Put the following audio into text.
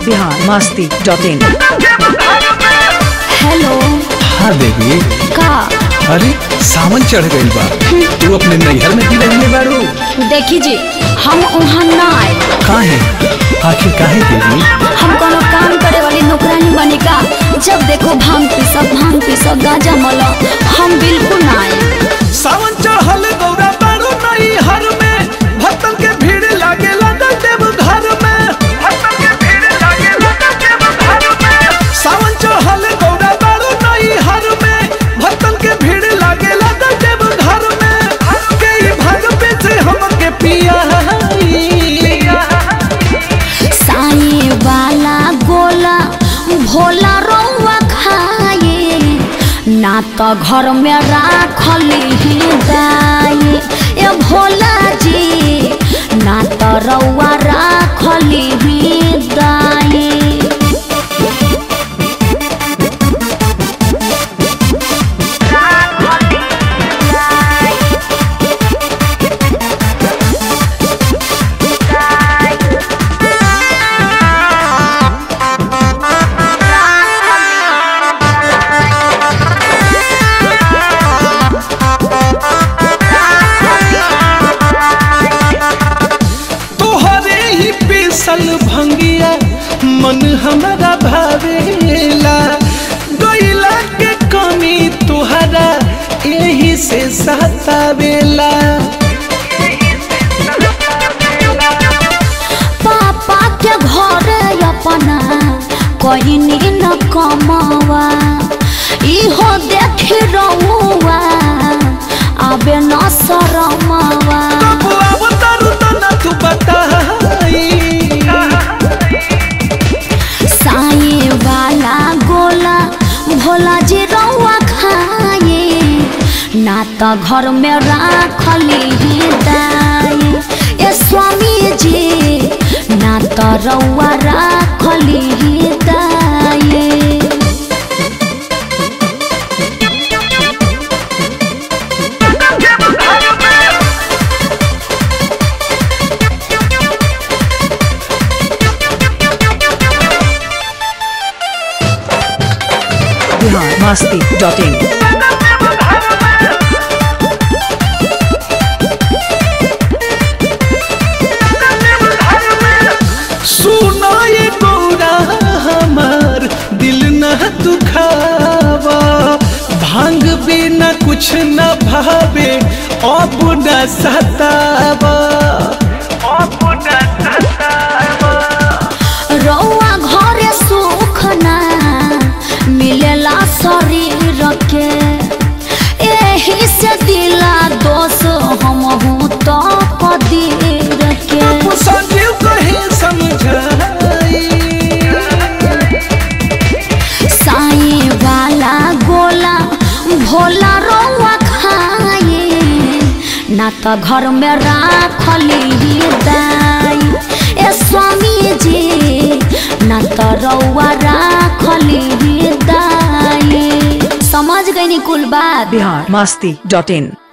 Bihar Masti dot in hello हाँ बेबी का अरे सावन चढ़ गइल बा तू अपने नैहर में भी रहने बारू देखी जी हम वहाँ ना आए काहे आखिर काहे बेबी हम कोनो काम करे वाली नौकरानी बनी का जब देखो भांग पीसब भांग पीसब गाजा मलो हम बिल्कुल ना आए सावन चढ़ल गौरा बारू नैहर में भक्तन के भीड़ लागे लगल देव घर में भक्तन के भीड़ लागे लगल देव घर में सावन चढ़ल गौरा बारू नैहर में भक्तन के भीड़ लागे लगल देव घर में के ई भाग पे से हमके पिया साए वाला गोला भोला रौआ खाए ना तो घर में राखली दाए ए भोला जी ना तो रौआ राखली दाए तोहरे ही पीसल भंगिया मन हमारा भावेला गईला के कमी तोहरा यही से सतावेला पापा के घर अपना कहनी न कमावा इहो देख रहुआ आबे न शरमावा अब अब तारू तना तू बताई साए वाला गोला भोला जी रहुआ खाए ना तो घर में राखली दाए ए स्वामी जी ना तो रहुआ राखली दाए बिहार मस्ती डॉट इन सुनो ये गौरा हमार दिल न दुखावा भांग बिना कुछ न भावे अब न सतावा अब न सतावा रौआ घरे सुख ना मिलेला शरीर के एही से दिला दोष हम हूँ तो कदीर के संजीव कहे समझाई साई वाला गोला भोला रौआ खाए ना तो घर में राखली दाई ए स्वामी जी ना तो रौआ राखली दाई समझ गई कुल बात बिहार मस्ती डॉट इन